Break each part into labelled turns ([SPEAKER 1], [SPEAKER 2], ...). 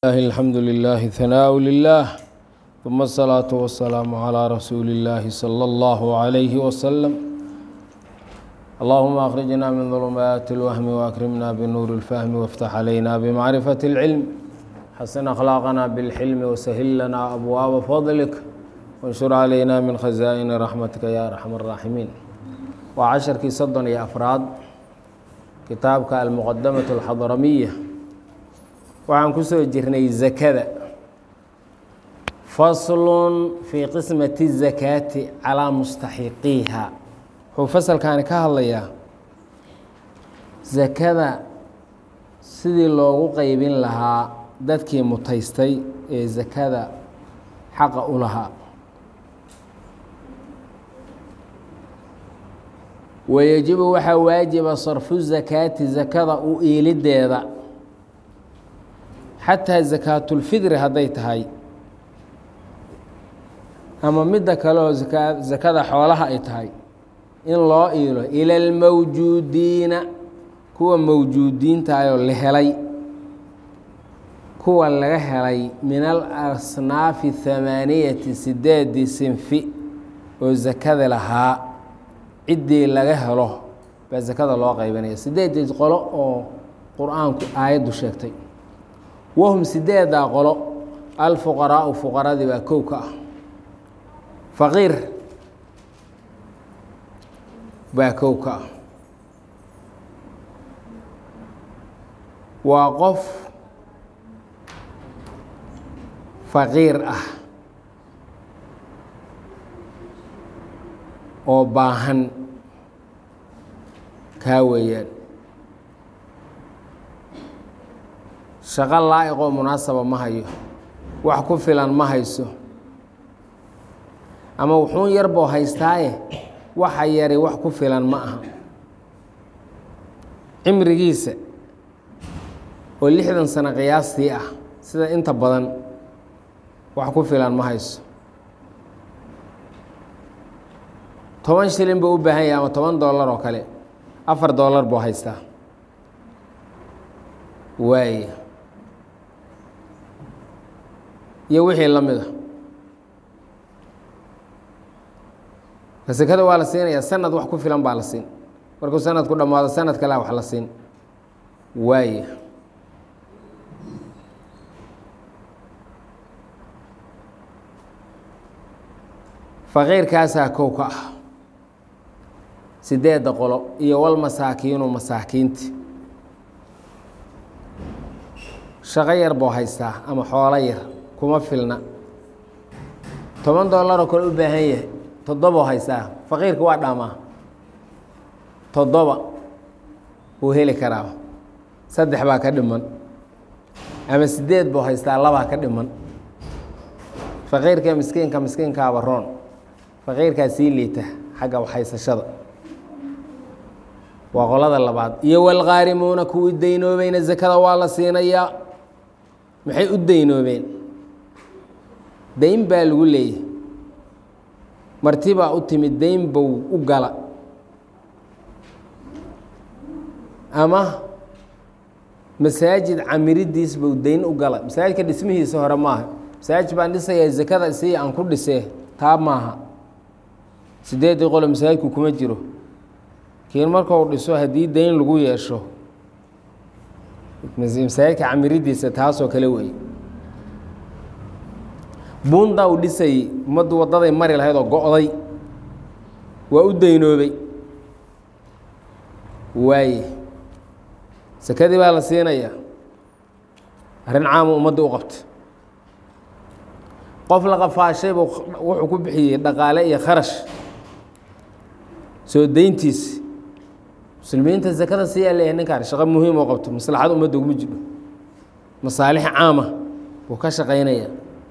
[SPEAKER 1] الله الحمد لله ثناء لله ثم الصلاة والسلام على رسول الله صلى الله عليه وسلم اللهم أخرجنا من ظلمات الوهم وأكرمنا بنور الفهم وافتح علينا بمعرفة العلم حسن أخلاقنا بالحلم وسهل لنا أبواب فضلك وانشر علينا من خزائن رحمتك يا أرحم الراحمين وعشركii soddon iyo afraad kitaabka almuqadamaة الxadramiya waxaan ku soo jirnay zakada faslun fii qismati الzakaati calىa mustaxiqiiha wuxuu fasalkaani ka hadlayaa zakada sidii loogu qeybin lahaa dadkii mutaystay ee zakada xaqa u lahaa wayajibu waxaa waajiba sarfu zakaati zakada u iilideeda xataa zakaatulfidri hadday tahay ama midda kale oo zakada xoolaha ay tahay in loo iilo ila almawjuudiina kuwa mawjuudiintaayoo la helay kuwa laga helay min al asnaafi hamaaniyati sideedii sinfi oo zakada lahaa ciddii laga helo baa zakada loo qeybanaya sideedii qolo oo qur-aanku aayaddu sheegtay wahum sideedaa qolo alfuqaraau fuqaradii baa kow ka ah faqiir baa kow ka ah waa qof faqiir ah oo baahan kaa weeyaan shaqo laa'iqoo munaasaba ma hayo wax ku filan ma hayso ama wuxuun yarboo haystaaye waxa yari wax ku filan ma aha cimrigiisa oo lixdan sano qiyaastii ah sida inta badan wax ku filan ma hayso toban shilin buu u baahan yahay ama toban dollar oo kale afar dollar buu haystaa waaya iyo wixii la mida sekada waa la siinayaa sanad wax ku filan baa la siin markuu sanadku dhammaado sanad kalea wax la siin waaya faqiirkaasaa kow ka ah sideedda qolo iyo wal masaakiinu masaakiinti shaqo yar buu haystaa ama xoolo yar kuma filna toban dollaroo kale u baahan yahay toddobau haystaa faqiirka waa dhaamaa toddoba wuu heli karaa saddex baa ka dhiman ama sideed buu haystaa labaa ka dhiman faqiirka miskiinka miskiinkaaba roon faqiirkaa sii liita xagga waxhaysashada waa qolada labaad iyo walqaarimuuna kuwii daynoobayna zakada waa la siinayaa maxay u daynoobeen dayn baa lagu leeyahy marti baa u timid dayn bow u gala ama masaajid camiridiis bow dayn u gala masaajidka dhismihiisa hore maaha masaajid baan dhisayaa zakada isii aan ku dhisee taa maaha sideeddii qolo masaajidku kuma jiro kiin markau dhiso haddii dayn lagu yeesho masaajidka camiridiisa taasoo kale wey buundaa uu dhisayey ummaddu waddaday mari lahayd oo go-day waa u daynoobay waaye sakadii baa la siinayaa arrin caamu ummadda u qabta qof la qafaashay buu wuxuu ku bixiyey dhaqaale iyo kharash soo dayntiisi muslimiinta zakada siyaa leeyahay ninkaan shaqo muhiim oo qabto maslaxad ummadda uguma jidho masaalix caama buu ka shaqaynaya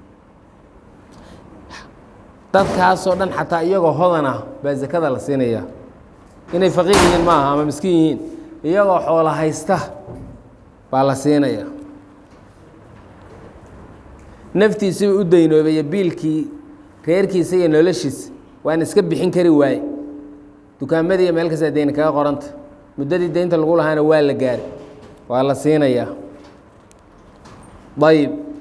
[SPEAKER 1] dadkaasoo dhan xataa iyagoo hodan ah baa zakada la siinayaa inay faqiir yihiin maaha ama miskiin yihiin iyagoo xoolo haysta baa la siinayaa naftiisiba u daynoobaya biilkii reerkiisa iyo noloshiisa waan iska bixin kari waaye dukaamadii iyo meel kastaa deyni kaga qoranta muddadii deynta lagu lahaana waa la gaari waa la siinayaa ayib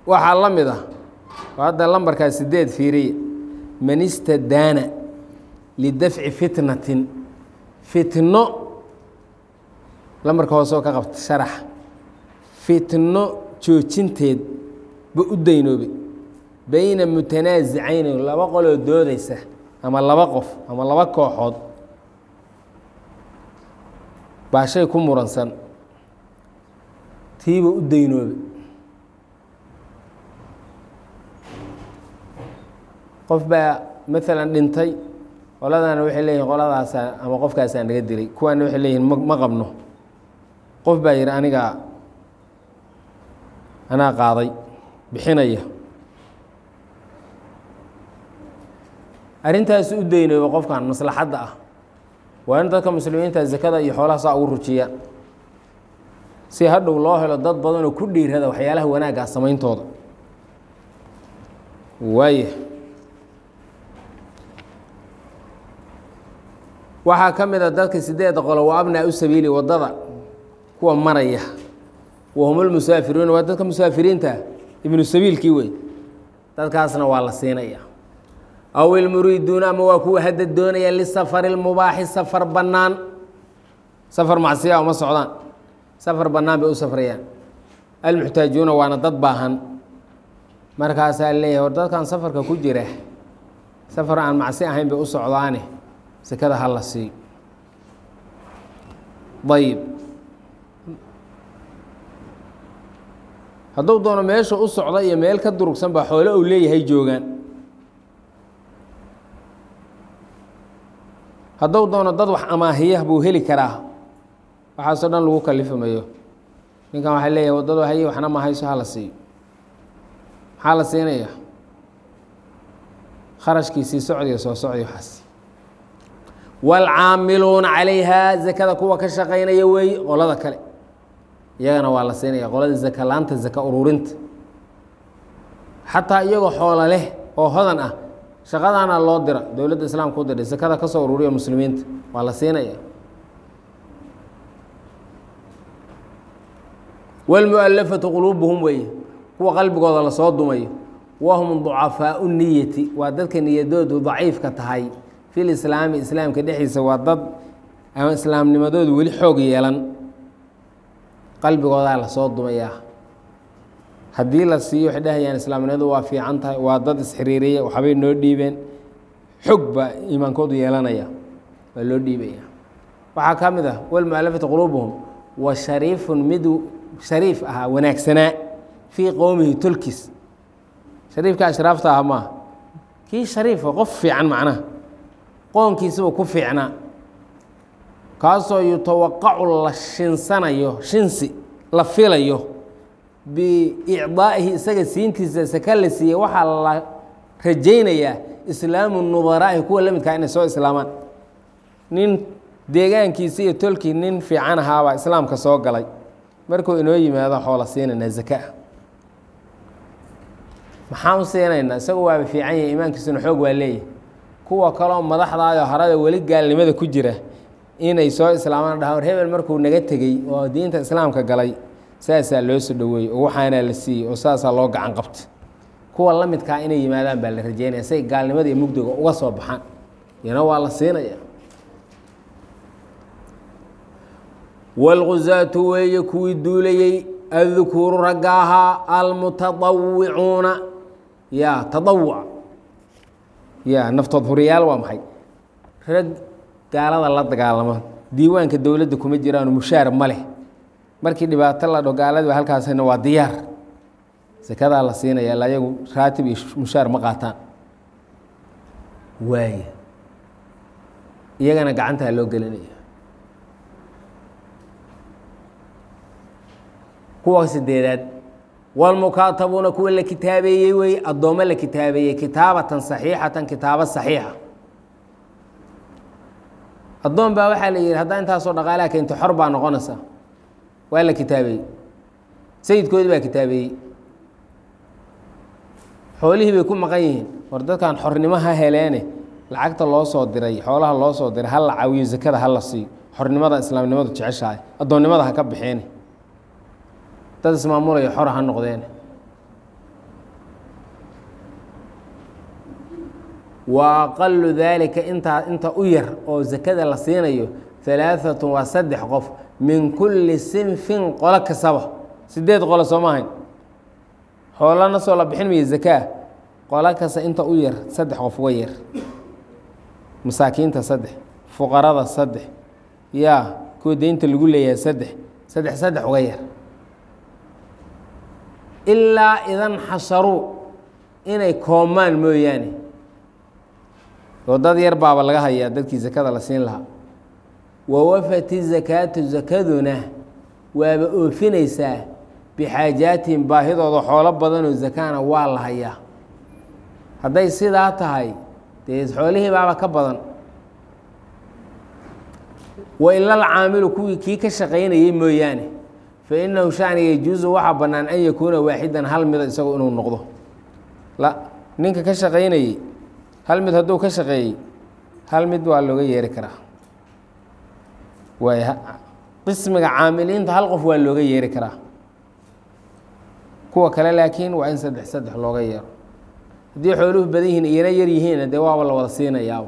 [SPEAKER 1] waxaa la mid ah oo hadda lambarkaa sideed fiiriya man istadaana lidafci fitnatin fitno lambarka hoose oo ka qabta sharaxa fitno joojinteed ba u daynoobay bayna mutanaasicayni laba qoloo doodaysa ama laba qof ama laba kooxood baa shay ku muransan tiiba u daynoobay qof baa maalan dhintay qoladana waxay leeyihin qoladaasaa ama qofkaasaa naga dilay kuwaana waxay leeyihin ma ma qabno qof baa yidhi anigaa anaa qaaday bixinaya arrintaas u daynooba qofkan maslaxadda ah waa in dadka muslimiinta zakada iyo xoolaha saa ugu rujiya si hadhow loo helo dad badanoo ku dhiirada waxyaalaha wanaagga samayntooda waaya waxaa ka mid a dadka sideedda qolo waa abnaa u sabiili waddada kuwa maraya wahumulmusaafiruuna waa dadka musaafiriinta ibnu sabiilkii wey dadkaasna waa la siinaya aw ilmuriiduuna ama waa kuwa hadda doonaya lisafari lmubaaxi safar bannaan safar macsiya uma socdaan safar bannaan bay u safrayaan almuxtaajuuna waana dad baahan markaasaa leeyahay war dadkan safarka ku jira safar aan macsi ahayn bay u socdaane sekada ha la siiyo ayib hadduu doono meesha u socda iyo meel ka durugsan baa xoole uu leeyahay joogaan hadduu doono dad wax amaahiya buu heli karaa waxaasoo dhan lagu kalifimayo ninkan waxay leeyahay waddado haye waxna ma hayso ha la siiyo maxaa la siinaya kharashkiisii socdiya soo socdi waxaas waalcaamiluuna calayha zakada kuwa ka shaqaynaya weeye qolada kale iyagana waa la siinaya qolada zaka laanta zaka ururinta xataa iyagoo xoolo leh oo hodan ah shaqadaana loo dira dowladda islaamka u diray zakada ka soo ururiya muslimiinta waa la siinaya wاlmualafatu quluubuhum weeye kuwa qalbigooda lasoo dumayo wahum ducafaau niyati waa dadka niyadoodu daciifka tahay fi lislaami islaamka dhexdiisa waa dad ama islaamnimadoodu weli xoog yeelan qalbigoodaa lasoo dumayaa haddii la siiyo waxay dhahayaan islaamnimadu waa fiican tahay waa dad isxiriiriya waxbay noo dhiibeen xog baa iimaankoodu yeelanaya waa loo dhiibaya waxaa ka mid ah walmualafati quluubuhum wa shariifun mid shariif ahaa wanaagsanaa fii qowmihi tolkiis shariifka ashraafta ah maaha kii shariifa qof fiican macnaha qoonkiisaba ku fiicnaa kaasoo yutawaqacu la shinsanayo shinsi la filayo biicdaa'ihi isaga siintiisa saka la siiyey waxaa la rajaynayaa islaamu nudaraa'i kuwa la midkaa inay soo islaamaan nin deegaankiisa iyo tolkii nin fiican ahaabaa islaamka soo galay markuu inoo yimaado xoola siinaynaa zakaa maxaan u siinaynaa isagu waaba fiican yahay iimaankiisuna xoog waa leeyahay kuwa kaloo madaxdaayoo harada weli gaalnimada ku jira inay soo islaamaan dhahaan war hebel markuu naga tegey oo diinta islaamka galay saasaa loo soo dhoweeyey oo waxaanaa la siiyey oo saasaa loo gacan qabtay kuwa la midkaa inay yimaadaan baa la rajeynaya say gaalnimada iyo mugdiga uga soo baxaan iyana waa la siinaya wاlguzaatu weeye kuwii duulayey adkuuru ragga ahaa almutadawicuuna ya tadawuc ya naftood huriyaal waa maxay rag gaalada la dagaalama diiwaanka dowladda kuma jiraano mushaar ma leh markii dhibaato la dho gaaladiba halkaasna waa diyaar sakadaa la siinaya ila ayagu raatib iyo mushaar ma qaataan waaya iyagana gacantaa loo gelinaya kuwa sideedaad wاlmukaatabuuna kuwa la kitaabeeyey wey addoommo la kitaabeeyey kitaabatan saxiixatan kitaabo saxiixa addoon baa waxaa la yihi haddaa intaasoo dhaqaalaha keento xor baa noqonaysa waa la kitaabeeyey sayidkoodii baa kitaabeeyey xoolihii bay ku maqan yihiin war dadkan xornimo ha heleene lacagta loo soo diray xoolaha loo soo diray ha la caawiyo zakada ha la siiyo xornimada islaamnimadu jeceshahay addoonnimada ha ka bixeene dad ismaamulaya xora ha noqdeen wa aqalu daalika intaa inta u yar oo sakada la siinayo halaaatun waa saddex qof min kulli sinfin qolo kastaba sideed qolo soo maahayn xoolana soo la bixin maya zakaa qolo kasta inta u yar saddex qof uga yar masaakiinta saddex fuqarada saddex yaa kuwa deynta lagu leeyahay saddex saddex saddex uga yar ilaa idan xasharuu inay koomaan mooyaane oo dad yar baaba laga hayaa dadkii sakada la siin lahaa wawafati zakaatu zakaduna waaba oofinaysaa bixaajaatihim baahidooda xoolo badanoo zakaana waa la hayaa hadday sidaa tahay dee xoolihii baaba ka badan wa ilal caamilu kuwii kii ka shaqaynayay mooyaane fa inahu shaniga yajuusu waxaa bannaan an yakuuna waaxidan hal mida isagu inuu noqdo la ninka ka shaqaynayey hal mid hadduu ka shaqeeyey hal mid waa looga yeeri karaa waay qismiga caamiliinta hal qof waa looga yeeri karaa kuwa kale laakiin waa in saddex saddex looga yeero haddii xooluhu badan yihiin iyana yar yihiinna dee waaba la wada siinayaaba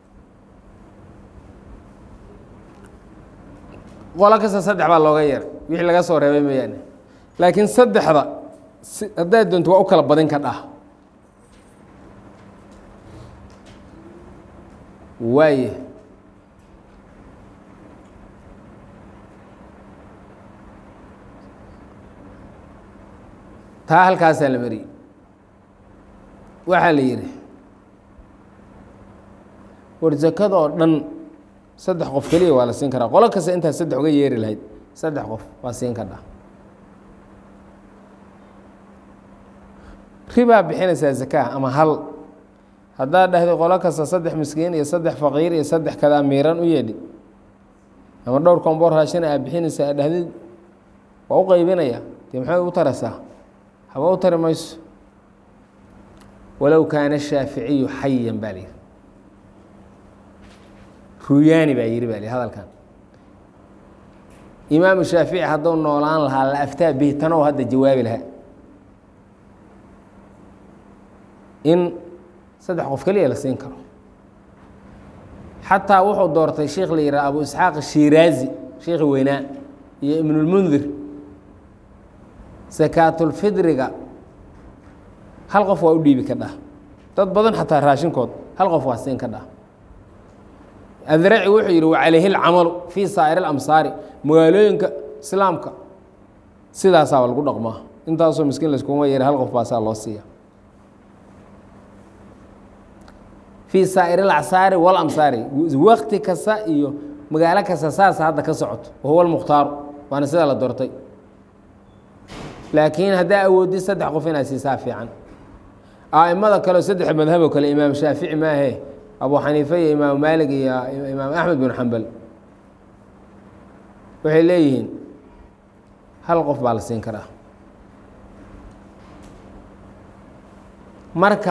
[SPEAKER 1] qolo kasta saddex baa looga yeeray wixii laga soo reebay mooyaane laakiin saddexda si haddaad doonto waa u kala badin ka dhah waaye taa halkaasaa la mariyey waxaa la yidhi war zakada oo dhan saddex qof keliya waa la siin karaa qolo kasta intaad saddex uga yeeri lahayd saddex qof waa siin kadhaa ribaa bixinaysaa zakaa ama hal haddaad dhahday qolo kasta saddex miskiin iyo saddex faqiir iyo saddex kadaa miiran u yeedhi ama dhowr komboor raashina aad bixinaysa aad dhahdid waa u qaybinaya dee maxay u taraysaa haba u tari mayso walow kaana shaaficiyu xayan baa layidhi ruyaani baa yidhi baa li hadalkan imaamu shaafici hadduu noolaan lahaa la aftaa bihi tanow hadda jawaabi lahaa in saddex qof keliya la siin karo xataa wuxuu doortay sheikh la yidhaha abu isxaaq shiraazi sheikhi weynaa iyo ibnulmundir sakaatulfidriga hal qof waa u dhiibi ka dhah dad badan xataa raashinkood hal qof waa siin ka dhah adraci wuxuu yidhi wacalayhi lcamalu fii saa'ir اlamsaari magaalooyinka islaamka sidaasaaba lagu dhaqmaa intaasoo miskiin layskuma yeera hal qof baasaa loo siiya fii saa'ir alacsaari walamsaari wakti kasta iyo magaalo kasta saasa hadda ka socoto wahuwa lmukhtaaru waana sidaa la doortay laakiin haddaa awoodid saddex qof inaad siisaa fiican a'imada kaleo saddex madhaboo kale imaam shaafici maahe abu xaniife iyo imaam maalig iyo imaam axmed bin xambal waxay leeyihiin hal qof baa la siin karaa marka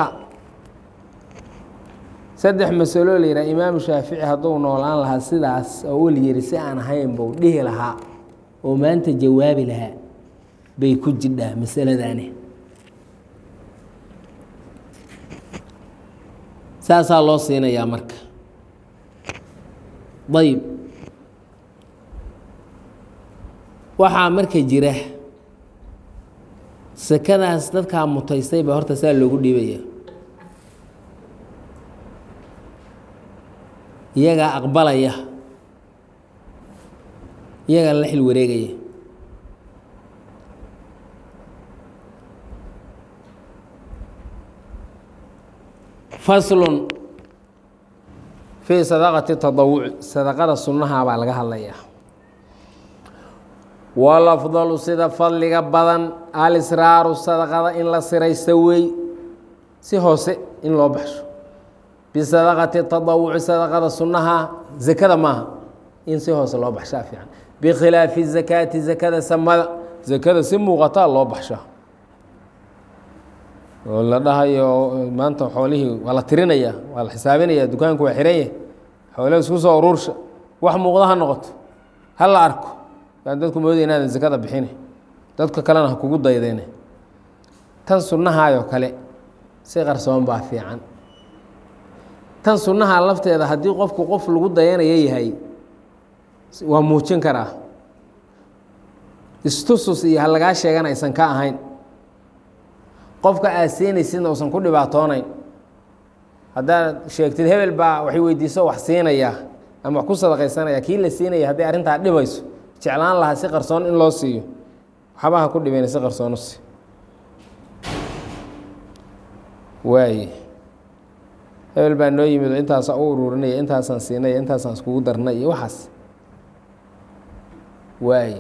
[SPEAKER 1] saddex masaloo la yidhaha imaamu shaafici hadduu noolaan lahaa sidaas oo ul yiri si aan ahayn buu dhihi lahaa oo maanta jawaabi lahaa bay ku jidhaa masaladaani saasaa loo siinayaa marka ayb waxaa marka jira sakadaas dadkaa mutaystay baa horta saa loogu dhiibaya iyagaa aqbalaya iyagaa la xil wareegaya faslun fii sadaqati tadawuci sadaqada sunnaha baa laga hadlayaa walafdalu sida fadliga badan alisraaru sadaqada in la siraysta wey si hoose in loo baxsho bisadaqati tadawuci sadaqada sunnaha zakada maaha in si hoose loo baxshaa fiican bikhilaafi zakaati zakada samada zakada si muuqataa loo baxshaa oo la dhahayo maanta xoolihii waa la tirinaya waa la xisaabinaya dukaanku waa xiran yahay xoolaha isku soo uruursha wax muuqda ha noqoto ha la arko yaan dadku mooday inaadan zakada bixine dadka kalena ha kugu daydeene tan sunnahaayoo kale si qarsoon baa fiican tan sunnaha lafteeda haddii qofku qof lagu dayanayo yahay waa muujin karaa istusus iyo ha lagaa sheegan aysan ka ahayn qofka aad siinaysidna uusan ku dhibaatoonayn haddaad sheegtid hebel baa waxay weydiiso wax siinaya ama wax ku sadaqaysanaya kii la siinaya hadday arrintaa dhibayso jeclaan lahaa si qarsoon in loo siiyo waxbaha ku dhibeen si qarsoon u sii waaye hebel baa noo yimid oo intaasaan u ururinaya intaasaan siinaya intaasaan iskugu darnay iyo waxaas waaye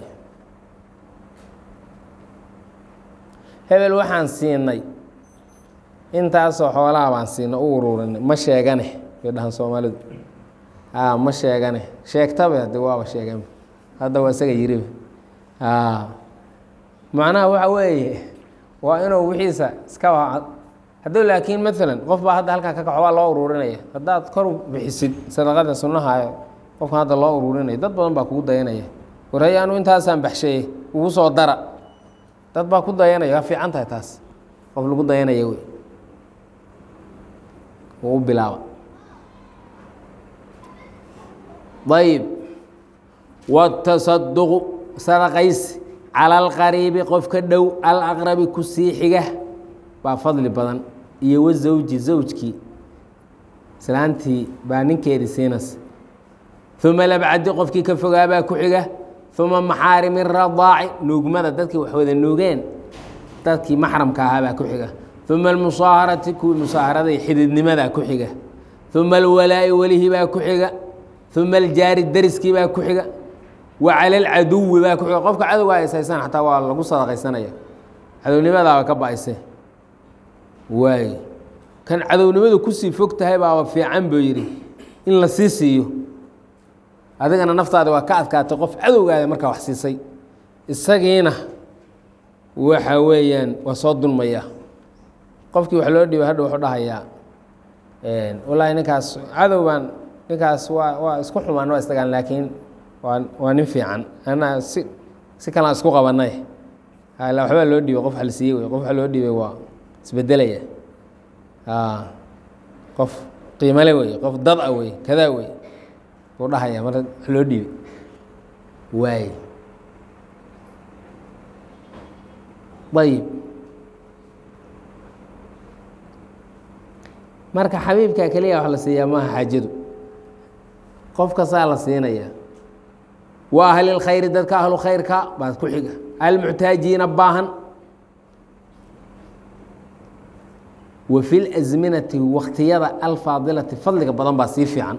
[SPEAKER 1] hebel waxaan siinay intaasoo xoolaha baan siinay u ururinay ma sheegane bay dhahan soomaalidu a ma sheegane sheegtabe hadde waaba sheegan hadda waa isaga yiriba a macnaha waxa weeye waa inuu wixiisa iska hadduu laakiin maalan qof baa hadda halkaa ka kaco waa loo ururinaya haddaad kor bixisid sadaqada sunnaha qofkan hadda loo ururinaya dad badan baa kugu dayanaya warhay anu intaasaan baxshaye ugu soo dara dad baa ku dayanaya waa fiican tahay taas qof lagu dayanaya wey u bilaaba ayib watasaduqu sadaqaysi cala alqariibi qofka dhow alaqrabi ku sii xiga baa fadli badan iyo wazawji zawjkii islaantii baa ninkeedii siinas uma labcadi qofkii ka fogaabaa ku xiga uma maxaarimi radaaci nuugmada dadkii wax wada nuugeen dadkii maxramka ahaabaa ku xiga uma almusaaharati kuwii musaaharada xididnimadaa ku xiga uma alwalaa'i welihii baa ku xiga uma aljaari dariskii baa ku xiga wa cala alcaduwi baa ku xiga qofka cadowga ayshaysan xataa waa lagu sadaqaysanaya cadownimadaaba ka ba-ayse waay kan cadownimadu kusii fog tahay baaba fiican buu yidhi in la sii siiyo adigana naftaada waa ka adkaatay qof cadowgaada markaa wax siisay isagiina waxa weeyaan waa soo dulmaya qofkii wax loo dhiibay hadha wuxuu dhahayaa wallaahi ninkaas cadow baan ninkaas waa waa isku xumaan waa istagaan laakiin waa waa nin fiican anaa si si kalaan isku qabanay hala waxbaa loo dhiibay qof wax la siiyey wey qof wax loo dhiibay waa isbedelaya qof qiimale wey qof dad a wey kadaa wey buu dhahaya mar wax loo dhiibay waay ayib marka xabiibka keliya wax la siiyaa maaha xaajadu qof kastaa la siinaya wa ahlilkhayri dadka ahlu khayrka baad ku xiga almuxtaajiina baahan wa fi lasminati waktiyada alfaadilati fadliga badan baa sii fiican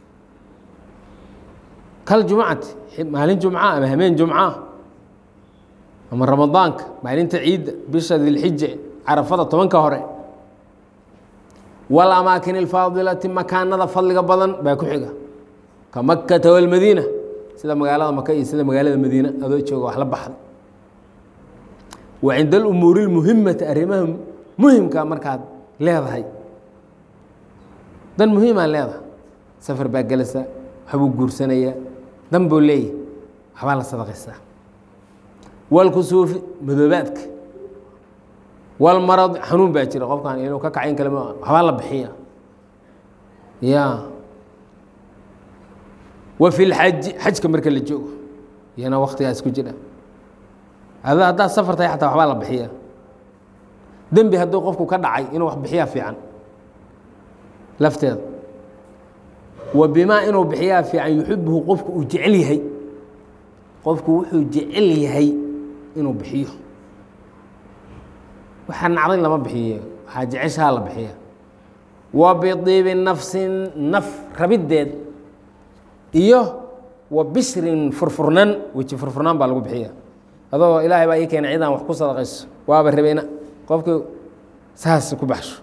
[SPEAKER 1] kaljumcati maalin jumca ama hameen jumca ama ramadaanka maalinta ciidda bisha dilxija carafada tobanka hore walamaakin alfaadilati makaanada fadliga badan baa ku xiga ka makata walmadiina sida magaalada maka iyo sida magaalada madiina adoo jooga wax la baxda wa cinda alumuuri اlmuhimati arrimaha muhimka markaad leedahay dan muhiimaa leedahay safar baa gelaysaa waxbuu guursanayaa dan buu leeyahy waxbaa la sadaqaysaa walkusuufi madoobaadka walmarad xanuun baa jira qofkan inuu ka kacayn kale ma waxbaa la bixiya ya wa fi lxaji xajka marka la joogo iyana waktigaas ku jira ada haddaad safar tahay xataa waxbaa la bixiya dembi hadduu qofku ka dhacay inuu wax bixiyaa fiican lafteeda wa bimaa inuu bixiyaa fiican yuxibuhu qofku uu jecel yahay qofku wuxuu jecel yahay inuu bixiyo waxaa nacday lama bixiyo waxaa jeceshaha la bixiya wa bidiibi nafsin naf rabiddeed iyo wa bishrin furfurnaan weji furfurnaan baa lagu bixiya adoo ilaahay baa ii keenay cidaan wax ku sadaqayso waaba rabayna qofkii saas ku baxsho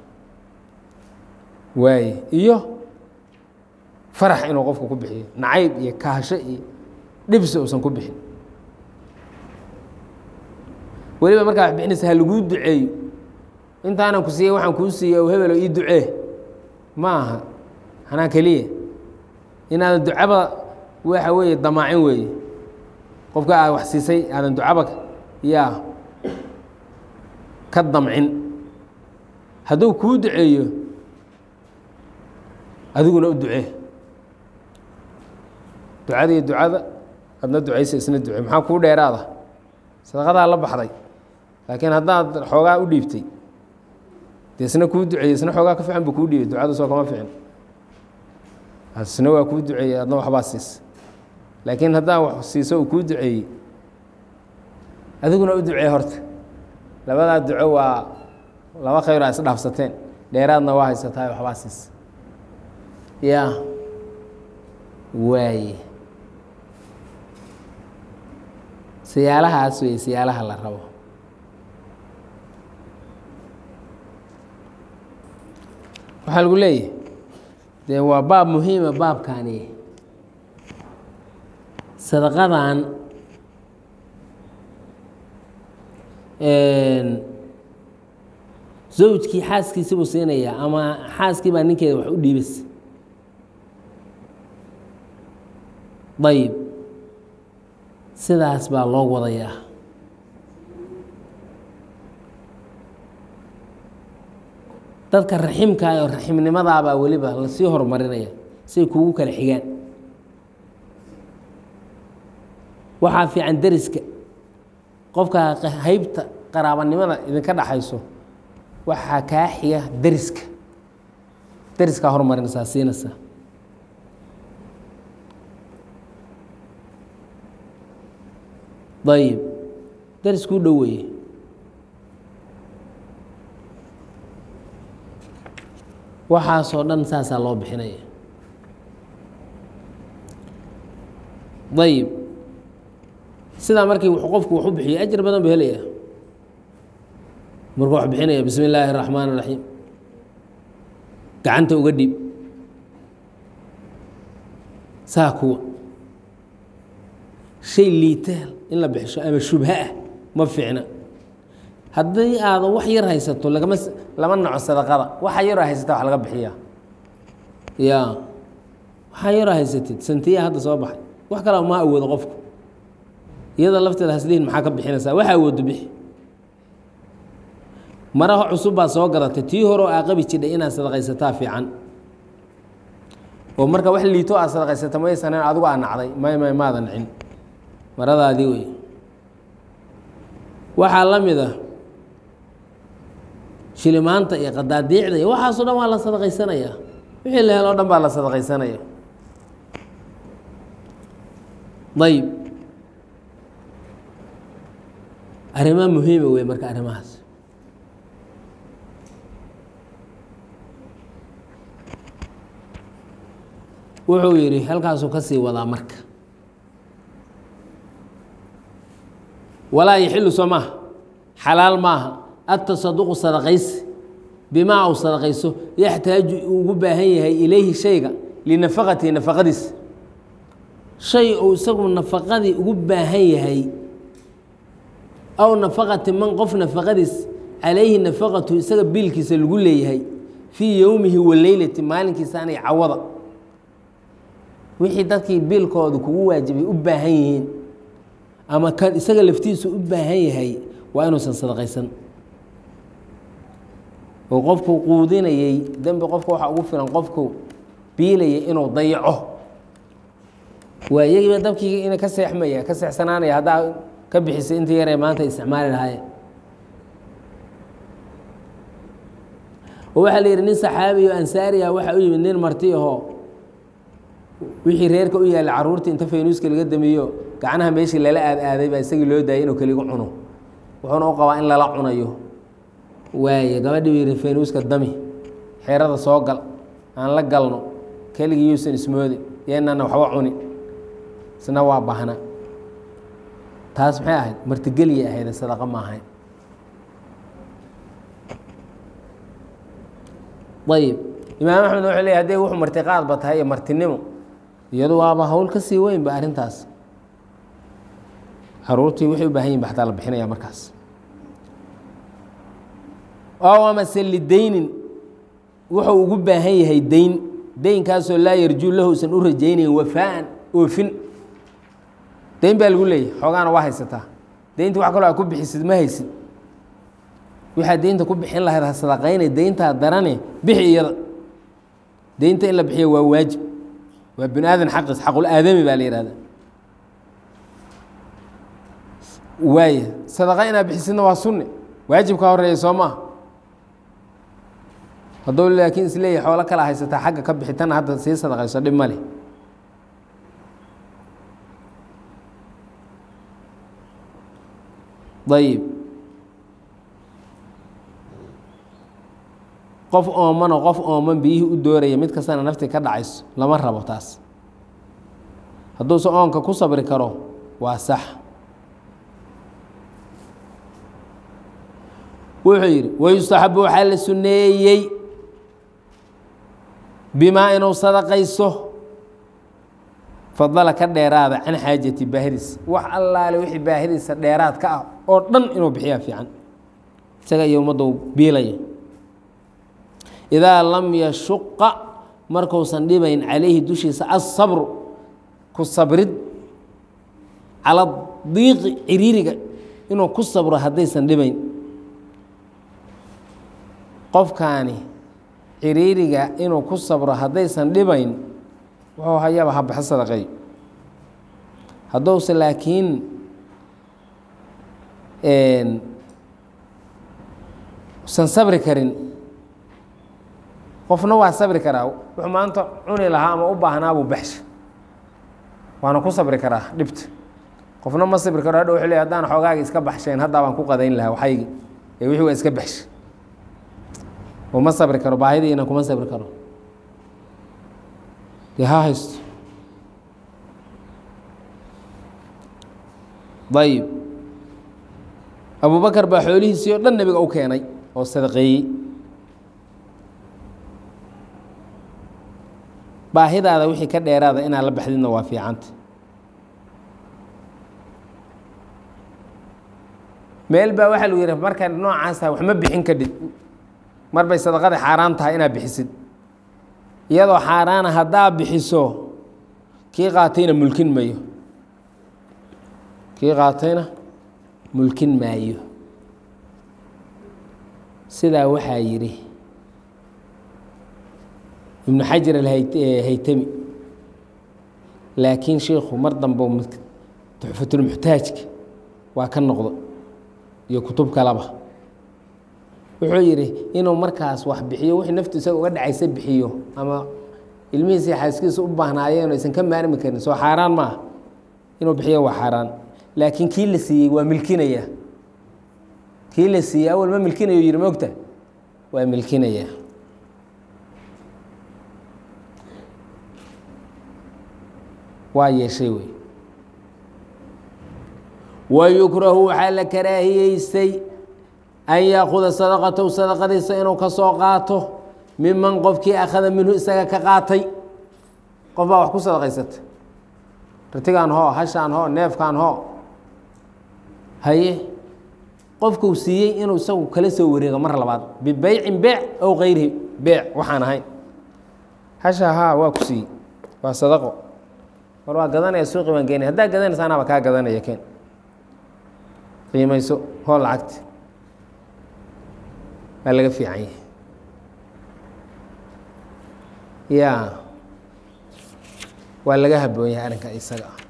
[SPEAKER 1] waaye iyo farax inuu qofku ku bixiyo nacayb iyo kaasho iyo dhibsi uusan ku bixin weliba markaa wax bixinaysa ha laguu duceeyo intaanan ku siiyey waxaan kuu siiyey o hebelo ii ducee ma aha anaa keliya inaadan ducaba waxa weeye damaacin weeye qofka aad wax siisay aadan ducaba yaa ka damcin hadduu kuu duceeyo adiguna u ducee ducada iyo ducada adna ducaysa isna ducee maxaa kuu dheeraada sadaqadaa la baxday laakiin haddaad xoogaa u dhiibtay dee isna kuu duceeyey isna xoogaa ka fiican buu kuu dhiibay ducadu soo kama ficin isna waa kuu duceeyey adna waxbaa siisa laakiin haddaa wax siiso uu kuu duceeyey adiguna u ducee horta labadaa duco waa laba khayr a isdhaafsateen dheeraadna waa haysataa waxbaa siisa ya waaye siyaalahaas wey siyaalaha la rabo waxaa lagu leeyahay dee waa baab muhiima baabkani sadaqadan zawjkii xaaskiisi buu siinayaa ama xaaskii baa ninkeeda wax u dhiibas ayib sidaas baa loo wadayaa dadka raximkaa oo raximnimadaabaa weliba lasii horumarinaya siay kugu kala xigaan waxaa fiican deriska qofka haybta qaraabanimada idinka dhaxayso waxaa kaa xiga deriska deriskaa horumarinaysaa siinaysaa ayib deriskuu dhoweeye waxaasoo dhan saasaa loo bixinaya ayib sidaa markii qofku wax u bixiyo ajar badan buu helaya markuu wax bixinaya bismi illaahi الraxmaan الraxiim gacanta uga dhib saa kuwa shay liitaal in la bixisho ama shubha ah ma fiicna haddii aada wax yar haysato lagama lama naco sadaqada waxa yaroo haysata wax laga bixiyaa ya waxaa yaroo haysatid santiya hadda soo baxay wax kalea ma awoodo qofku iyada lafteeda haslihin maxaa ka bixinaysaa waxa awoodo bixi maraha cusub baa soo gadatay tii horeo aa qabi jidhay inaad sadaqaysataa fiican oo marka wax liito aad sadaqaysata maysanan adigu aa nacday may may maada nacin maradaadii wey waxaa la mid ah shilimaanta iyo qadaadiicda iyo waxaasoo dhan waa la sadaqaysanayaa wixii la heloo dhan baa la sadaqaysanaya ayib arrimaa muhiima wey marka arrimahaas wuxuu yidhi halkaasuu ka sii wadaa marka walaa yaxilu soo maaha xalaal maaha atasaduqu sadaqaysi bimaa uu sadaqayso yaxtaaju uu ugu baahan yahay ilayhi shayga linafaqatihi nafaqadiisa shay uu isagu nafaqadii ugu baahan yahay aw nafaqati man qof nafaqadiis calayhi nafaqatu isaga biilkiisa lagu leeyahay fii yowmihi wa leylati maalinkiisa anay cawada wixii dadkii biilkooda kugu waajibay u baahan yihiin ama kan isaga laftiisu u baahan yahay waa inuusan sadaqaysan oo qofku quudinayey dembi qofka waxaa ugu filan qofku biilayay inuu dayaco waa iyagiiba dabkii ina ka seexmaya ka seexsanaanaya haddaa ka bixisay inta yaree maanta isticmaali lahaayeen oo waxaa la yidhi nin saxaabi o ansaariya waxaa u yimid nin marti ahoo wixii reerka u yaalla carruurtii inta faynuuska laga damiyo gacnaha meeshii lala aad aaday baa isagii loo daayay inuu keligu cuno wuxuuna u qabaa in lala cunayo waaye gabadhii yidhi faynuuska dami xeerada soo gal aan la galno keligii yuusan ismoodin yeenana waxba cuni isna waa bahna taas maxay ahayd martigeliya ahayd sadaqa ma ahayn ayib imaam axmed wuxuu leey hadday wuxuu martiqaadba tahay iyo martinimo iyadu waaba hawl ka sii weyn ba arrintaas caruurtii waxay u baahan yihin ba xataa la bixinaya markaas oo amase lidaynin wuxuu ugu baahan yahay dayn daynkaasoo laa yarjuu lahu usan u rajaynayn wafaaan oofin dayn baa lagu leeyahy xoogaana waa haysataa daynta wax kaloo aa ku bixisid ma haysid waxaa daynta ku bixin lahayd ha sadaqaynay dayntaa darane bixi iyada deynta in la bixiyo waa waajib waa bini aadan xaqiis xaqul aadami baa la yihahda waaya sadaqa inaad bixisidna waa sunne waajibka horeeya soo maaha hadduu laakiin isleeyahay xoolo kala haysataa xagga ka bixitana hadda sii sadaqayso dhib ma leh ayib qof oomanoo qof ooman biyihii u dooraya mid kastana naftii ka dhacayso lama rabo taas hadduuse oonka ku sabri karo waa sax wuxuu yidhi wayustaxabu waxaa la sunneeyey bimaa inuu sadaqayso fadala ka dheeraada can xaajati baahiriisa wax allaale wixii baahiriisa dheeraad ka ah oo dhan inuu bixiyaa fiican isaga iyo ummadda u biilaya idaa lam yashuqa markuusan dhibayn calayhi dushiisa asabru ku sabrid cala diiqi ciriiriga inuu ku sabro haddaysan dhibayn qofkaani ciriiriga inuu ku sabro haddaysan dhibayn wuxuu hayaba ha baxo sadaqeey hadduuse laakiin usan sabri karin qofna waa sabri karaa wuxuu maanta cuni lahaa ama u baahnaabuu baxsha waana ku sabri karaa dhibta qofna ma sabri karo hadha wuxuu leey haddaan xoogaagi iska baxshayn haddaa baan ku qadayn lahaa waxaygi ee wixii waa iska baxsha oo ma sabri karo baahidiina kuma sabri karo dee ha haysto ayib abubakar baa xoolihiisii oo dhan nebiga u keenay oo sadaqeeyey baahidaada wixii ka dheeraada inaad la baxdidna waa fiicanta meel baa waxaa lagu yihi markaad noocaas tahay wax ma bixin kadhid mar bay sadaqada xaaraan tahay inaad bixisid iyadoo xaaraana haddaa bixiso kii qaatayna mulkin mayo kii qaatayna mulkin maayo sidaa waxaa yidhi ibnu xajar alhaytami laakiin shiikhu mar dambe tuxfatulmuxtaajka waa ka noqdo iyo kutub kaleba wuxuu yidhi inuu markaas wax bixiyo wixii naftu isaga uga dhacaysa bixiyo ama ilmihiisa xaaskiisa u baahnaayeen aysan ka maarmi karin soo xaaraan maaha inuu bixiyo waa xaaraan laakiin kii la siiyey waa milkinaya kii la siiyey awal ma milkinayo yidhi mogta waa milkinaya waa yeeshay wey wayukrahu waxaa la karaahiyeystay an yaakuda sadaqatahu sadaqadiisa inuu ka soo qaato miman qofkii akhada minhu isaga ka qaatay qof baa wax ku sadaqaysata ratigaan hoo hashaan hoo neefkaan hoo haye qofkuu siiyey inuu isagu kala soo wareego mar labaad bibeycin beec ow kayrihi beec waxaan ahayn hasha haa waa ku siiyey waa sadaqo war waa gadanaya suuqi baan geenay haddaa gadanaysa anaaba kaa gadanaya keen qiimayso hoo lacagti waa laga fiican yahay ya waa laga haboon yahay arrinka isaga ah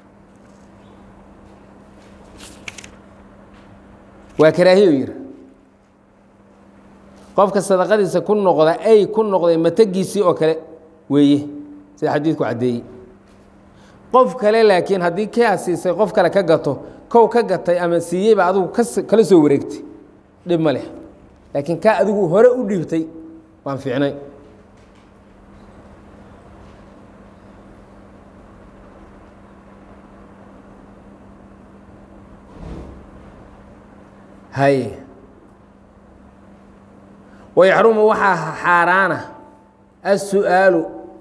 [SPEAKER 1] waa karaahiyo yiri qofka sadaqadiisa ku noqda ay ku noqday matagiisii oo kale weeye sida xadiidku caddeeyey qof kale laakiin haddii kaa siisay qof kale ka gato kow ka gatay ama siiyeyba adigu kas kala soo wareegtay dhib ma leh laakiin kaa adigu hore u dhiibtay waan fiicnay hay wayaxrumu waxaa xaaraana الsu'aalu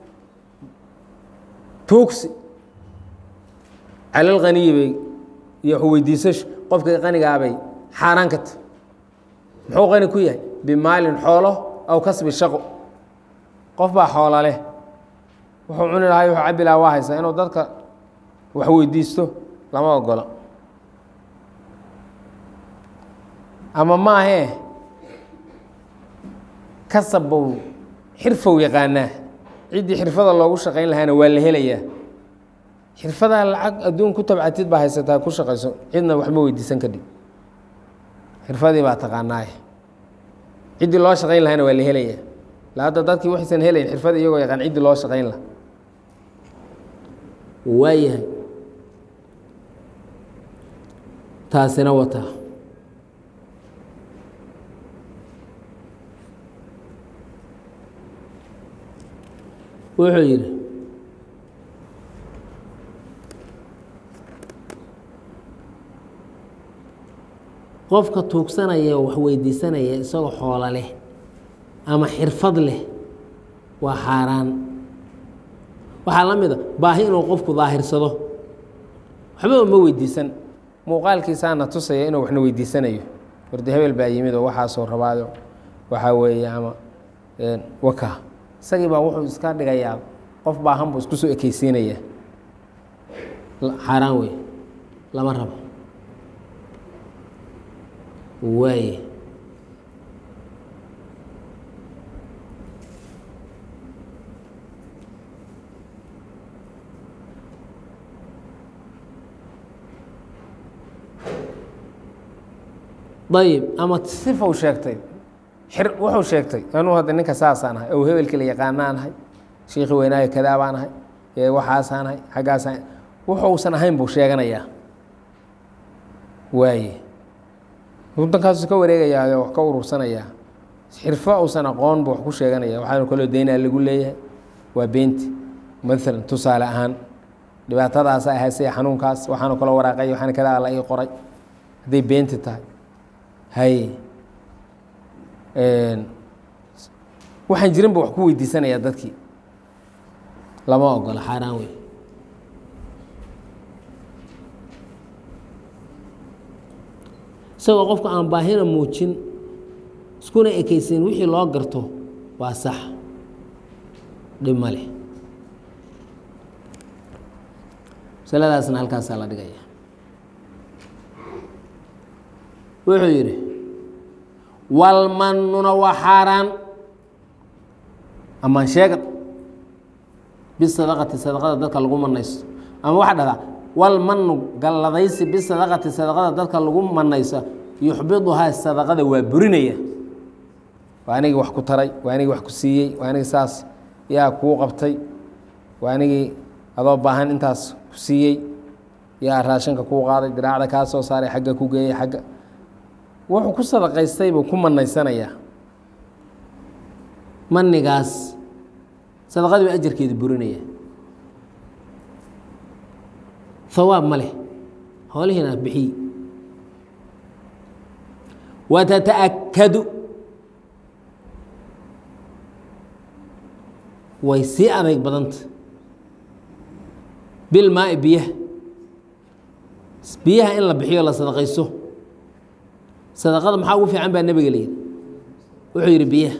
[SPEAKER 1] tuugsi cala اlganiyi bay iyo weydiisasho qofka qanigaabay xaaraan ka ta muxuu qani ku yahay bimaalin xoolo aw kasbi shaqo qof baa xoola leh wuxuu cuni lahay wuxuu cabi lahaa waa haysaa inuu dadka wax weydiisto lama ogolo ama maahee kasabbow xirfow yaqaanaa ciddii xirfada loogu shaqayn lahaana waa la helayaa xirfadaa lacag adduun ku tabcatid baa haysataa ku shaqayso cidna waxma weydiisan kadhib xirfadii baa taqaanaaye ciddii loo shaqayn lahaana waa la helayaa la hadda dadkii waxaysan helayn xirfad iyagoo yaqaan ciddii loo shaqayn laha waayahay taasina wataa wuxuu yidhi qofka tuugsanaya oo wax weydiisanaya isagoo xoolo leh ama xirfad leh waa xaaraan waxaa la mid a baahi inuu qofku daahirsado waxba ma weydiisan muuqaalkiisaana tusaya inuu waxna weydiisanayo wardi hebel baa yimid oo waxaasoo rabaado waxaa weeye ama waka isagii baa wuxuu iska dhigayaa qof baahan buu isku soo ekeysiinaya xaaraan wey lama rabo waaye ayib ama sifow sheegtay xir wuxuu sheegtay anuu hadda ninka saasaan ahay ow hebelkii la yaqaanaan ahay shiikhi weynaayo kadaa baan ahay ee waxaasaan ahay xaggaasaan wuxuusan ahayn buu sheeganayaa waaye waddankaasu ka wareegayaa wax ka urursanayaa xirfo uusan aqoon buu wax ku sheeganaya waxaanu kaloo deynaa lagu leeyahay waa beenti maalan tusaale ahaan dhibaatadaasa ahaysay xanuunkaas waxaanu kaloo waraaqay waxaana kadaa la ii qoray hadday beenti tahay hay waxaan jirin bu wax ku weydiisanayaa dadkii lama ogola xaaraan wey isagoo qofka aan baahina muujin iskuna ekeysin wixii loo garto waa sax dhib ma leh masaladaasna halkaasaa la dhigaya wuxuu yidhi walmannuna waa xaaraan amaan sheegan bisadaqati sadaqada dadka lagu manayso ama waxaa dhahdaa walmanu galladaysi bisadaqati sadaqada dadka lagu manayso yuxbiduhaa sadaqada waa burinaya waa anigii wax ku taray waa anigii wax ku siiyey waa anigii saas yaa kuu qabtay waa anigii adoo baahan intaas ku siiyey yaa raashinka kuu qaaday diraacda kaa soo saaray xagga ku geeyey xagga wuxuu ku sadaqaystay buu ku manaysanayaa manigaas sadaqadii baa ajarkeeda burinaya hawaab ma leh hoolihiina bixiy watata'akadu way sii adayg badanta bilmaai biyaha biyaha in la bixiyo la sadaqayso sadaqada maxaa ugu fiican baa nebiga layidhi wuxuu yidhi biyaha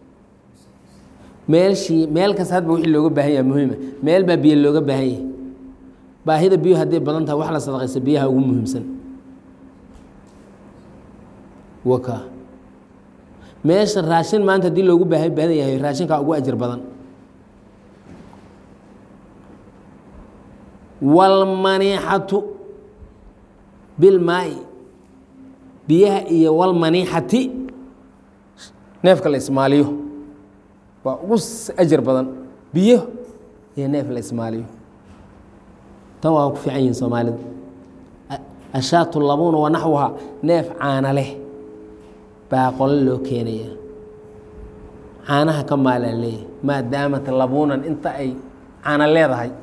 [SPEAKER 1] meelshii meel kasta hadba wixii looga baahan yaha muhiima meel baa biyo looga baahan yahay baahida biyuhu hadday badan tahay wax la sadaqaysa biyaha ugu muhiimsan waka meesha raashin maanta haddii loogu baaha badan yahay raashinkaa ugu ajar badan walmaniixatu bilmaai biyaha iyo walmaniixati neefka la ismaaliyo waa ugu ajar badan biyo iyo neef la ismaaliyo tan waa ku fiican yihin soomaalida ashaatu labuuna wa naxwuha neef caana leh baa qole loo keenaya caanaha ka maalaa leeyahy maadaamat labuunan inta ay caana leedahay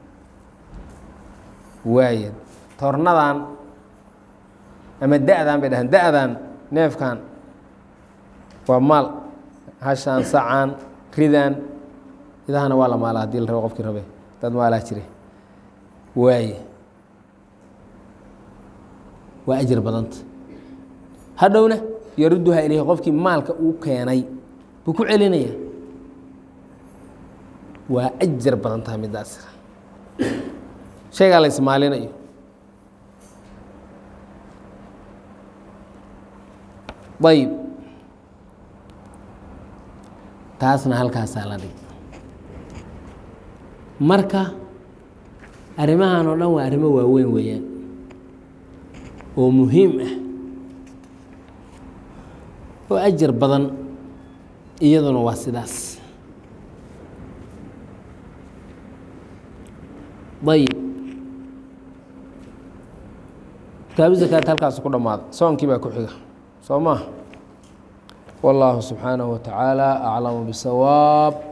[SPEAKER 1] waaya tornadan ama da-dan bay dhahaan da-dan neefkan waa maal hashaan sacaan ridan idahana waa la maalaa hadii la rabo qofkii rabe dad maalaa jire waaye waa ajar badanta hadhowna yaruduha ilayhi qofkii maalka uu keenay buu ku celinaya waa ajar badan tahay midaas shaygaa la ismaalinayo ayib taasna halkaasaa la dhig
[SPEAKER 2] marka arrimahan oo dhan waa arrimo waaweyn weeyaan oo muhiim ah oo ajar badan iyaduna waa sidaas ayib kitaabu zakaat halkaas ku dhammaada soonkii baa ku xiga soo maa wallaahu subxaanahu wa tacaala aclamu bisawaab